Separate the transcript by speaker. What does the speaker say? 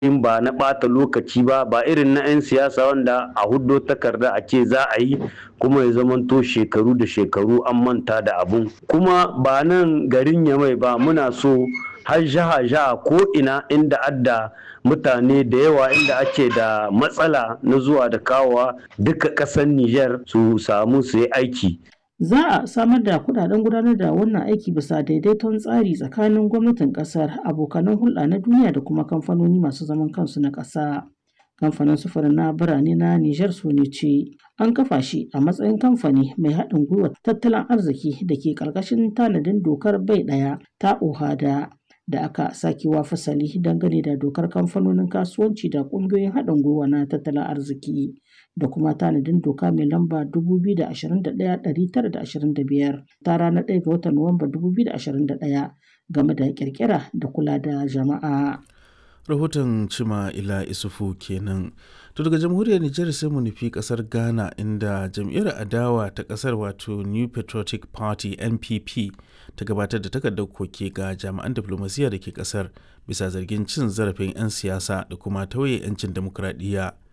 Speaker 1: in ba na ɓata lokaci ba ba irin na 'yan siyasa wanda a huddo takarda a ce za a yi kuma ya zamanto shekaru da shekaru an manta da abun kuma ba nan garin yamai ba muna so har jaha jaha ko ina inda adda mutane da yawa inda ake da matsala na zuwa da kawowa duka ƙasar Nijar su samu su yi aiki
Speaker 2: Za a samar da kudaden gudanar da wannan aiki bisa daidaiton tsari tsakanin gwamnatin kasar, abokanan hulɗa na duniya da kuma kamfanoni masu zaman kansu na ƙasa. Kamfanin sufurin na birane na Nijar ne ce an kafa shi a matsayin kamfani mai haɗin gwiwa tattalin arziki da ke ƙarƙashin tanadin dokar bai ɗaya ta OHADA da aka sakewa fasali dangane da dokar kamfanonin kasuwanci da ƙungiyoyin haɗin gwiwa na tattalin arziki. da kuma tanadin doka mai lamba 2021-925 ta ranar 1 ga watan Nuwamba 2021 game da kirkira da kula da jama'a.
Speaker 3: rahoton cima ila isufu kenan to daga jamhuriyar nijar sai mu nufi kasar ghana inda jam'iyyar adawa ta kasar wato new patriotic party npp ta gabatar da takardar koke ga jami'an diflomasiyya da ke kasar bisa zargin cin zarafin 'yan siyasa da kuma tauye 'yancin demokuraɗiyya